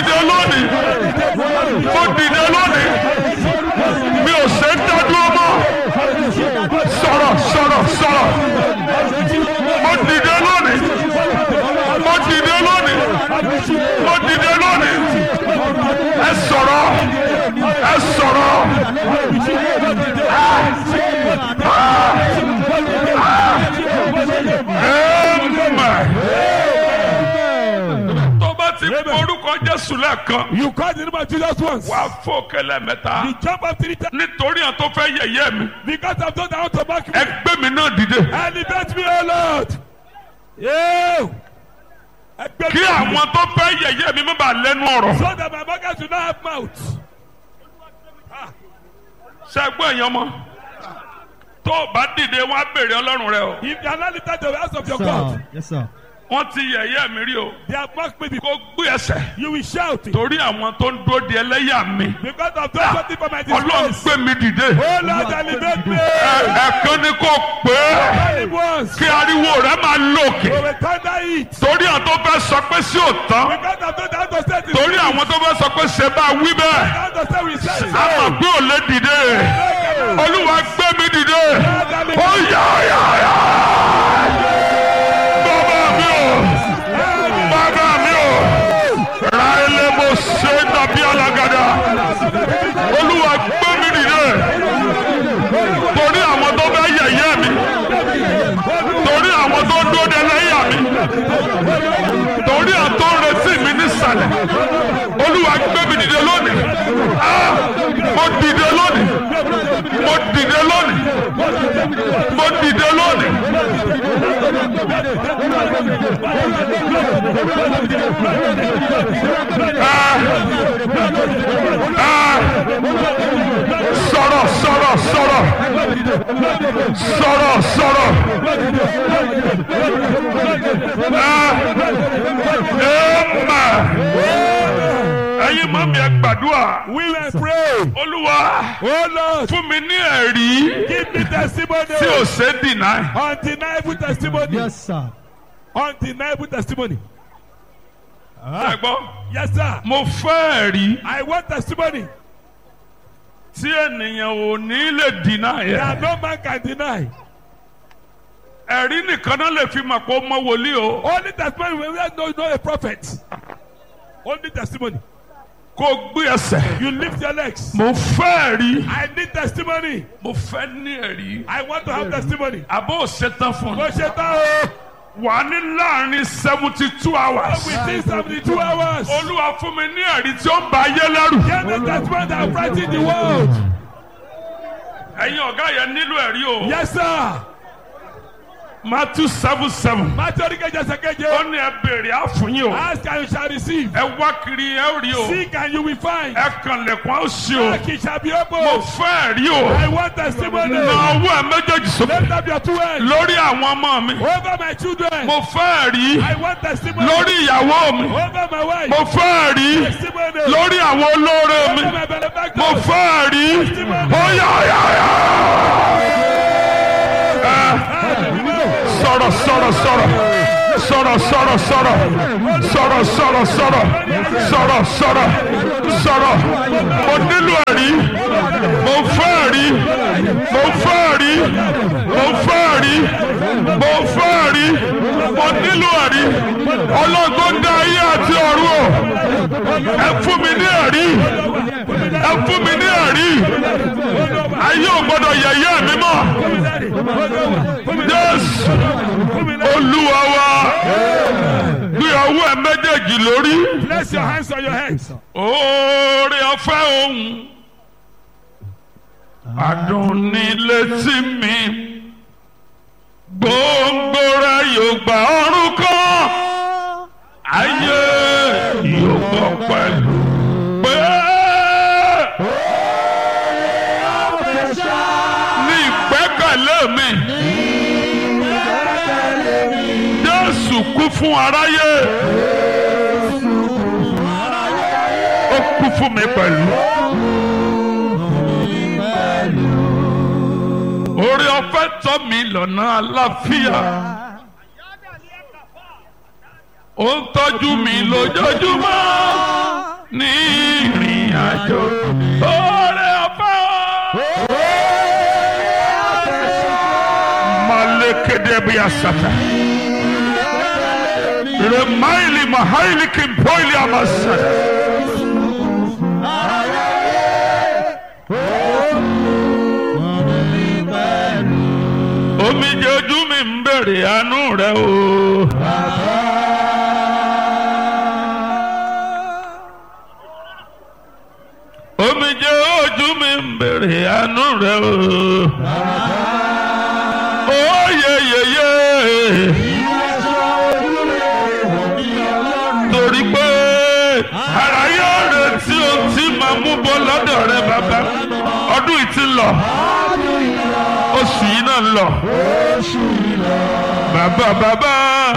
dìde lónìí mo dìde lónìí mi ò ṣe ń dádúró mọ́ sọ̀rọ̀ sọ̀rọ̀ sọ̀rọ̀ mo dìde lónìí mo dìde lónìí mo dìde lónìí ẹ sọ̀rọ̀ ẹ sọ̀rọ̀ Amen. tó bá ti orúkọ Jésù lẹ́ẹ̀kan You call the name of Jesus once. wàá fò kẹlẹ́ mẹ́ta You jump up three times nítorí àwọn tó fẹ́ yẹ̀yẹ́ mi because I've done that want to back me. ẹgbẹ́ mi náà dìde Elevate me, O Lord. Yeah. Ẹgbẹ́ kí mi. àwọn tó fẹ́ yẹ̀yẹ́ mi má bàa lẹ́nu ọ̀rọ̀ So that my market will not have mouth. ṣẹ́gbọ́n èèyàn mọ́ tó o bá dìde wọ́n á béèrè ọlọ́run rẹ o If you are not lifted to the house of your Sir. God, Yes, sir. wọ́n ti yẹ̀yẹ́ mi rí o they have mocked me before. kó gbé ẹsẹ̀ You will shout it. torí àwọn tó ń dúró di ẹlẹ́yà mi Because of those something for my ọlọ́run disgrace. gbé mi dìde Oh Lord, elevate me. Ẹ- ẹ̀kan ni kò pé Only once. kí ariwo rẹ máa lòkè We will thunder it. torí àwọn tó fẹ́ sọ pé sí òtán Because of those that want to say this. torí àwọn tó fẹ́ sọ pé ṣe bá wí bẹ́ẹ̀ That want to say we say. a mọ̀ pé ò lè dìde olúwa gbé mi dìde ó yá yá yá bàbá mi ò bàbá mi ò ra ilé mo ṣe dàbí alágàdá olúwa gbé mi dìde torí àwọn tó fẹ́ yẹ̀yẹ́ mi torí àwọn tó dúró de lẹ́yà mi torí àwọn tó ń retí mi nísàlẹ̀ olúwa gbé mi dìde lónìí Ah! mo dìde lónìí mo dìde lónìí mo dìde lónìí. Ah! Ah! sọ̀rọ̀ sọ̀rọ̀ sọ̀rọ̀ sọ̀rọ̀ sọ̀rọ̀ Ah! Amen. ẹ̀yin mọ́ mi ẹ gbàdúrà We will pray. olúwa Oh Lord, fún mi ní ẹ̀rí give me testimony. tí ò ṣe é dìnnà Undeniable testimony. Yes, sir. Undeniable testimony. ẹ gbọ́ Yes, sir. mo fẹ́ ẹ̀rí I want testimony tí ènìyàn ò ní lè dìnnà that yẹn no man can deny. ẹ̀rí nìkan náà lè fi mọ̀ pé ó mọ wòlíì o Only testimony when we know you know a prophet. Only testimony. kó gbé ẹsẹ̀ You lift your legs. mo fẹ́ ẹ̀rí I need testimony. mo fẹ́ ní ẹ̀rí I want to have testimony. àbó ṣetán fún Mo un ṣe tán o. wà ní láàrin seventy two hours Within seventy two hours. olúwa fún mi ní ẹ̀rí tí ó ń ba ayé lẹ́rù Get the testimony that frighten the world. ẹ̀yin ọ̀gá yẹn nílò ẹ̀rí o Yes, sir. Matthew seven seven Matthew oníkejì ẹsẹ̀ ó keje. ní ẹ béèrè àfúnyín o Ask and you shall receive. ẹ wá kiri ẹ ó rí o Seek and you will find. ẹ kànlẹ̀kùn á ó ṣí o Knock it shall be mo opened. fẹ́ ẹ̀rí o I want testimony. na ọwọ́ ẹ méjèèjì sókè Lift up your two hands. lórí àwọn ọmọ mi Over my children. mo fẹ́ ẹ̀rí I want testimony. lórí ìyàwó mi Over my wife. mo fẹ́ ẹ̀rí Testimony. lórí àwọn olóore mi Over my benefactors. mo fẹ́ ẹ̀rí ó yá yá yá. sọ̀rọ̀ sọ̀rọ̀ sọ̀rọ̀ sọ̀rọ̀ sọ̀rọ̀ sọ̀rọ̀ sọ̀rọ̀ sọ̀rọ̀ sọ̀rọ̀ sọ̀rọ̀ sọ̀rọ̀ sọ̀rọ̀ mo nílò ẹ̀rí mo fẹ́ ẹ̀rí mo fẹ́ ẹ̀rí mo fẹ́ ẹ̀rí mo fẹ́ ẹ̀rí mo nílò ẹ̀rí ọlọ́gbọ́n dá ayé àti ọ̀run o ẹ fún mi ní ẹ̀rí ẹ fún mi ní ẹ̀rí ayé ò gbọ́dọ̀ yẹ̀yẹ́ mi mọ́ Jésù olúwa wa gbé ọwọ́ ẹ méjèèjì lórí Place your hands on your heads. oore ọ̀fẹ́ ohun adùn ní létí mi gbòǹgbò rẹ yóò gba ọrùn kan ayé yóò gbọ́ pẹ̀lú pé ní ìgbẹ́kẹ̀lé mi Jésù kú fún aráyé ó kú fún mi pẹ̀lú. orí ọ̀fẹ́ tọ́ mi lọ́nà àlàáfíà ó ń tọ́jú mi lójoojúmọ́ ní ìrìn àjò oore ọ̀fẹ́ o. Malekede bí asata. Remaili mahaili kimpoili amasada. Omijé ojú mi ń bèrè àánú rẹ o. Omijé ojú mi ń bèrè àánú rẹ o. Oyeyeye. Torí pé ara yóò retí ohun tí màá mú bọ́ lọ́dọ̀ rẹ bàbá. Ọdún yìí ti ń lọ. Oṣù yìí náà ń lọ. Bàbá bàbá.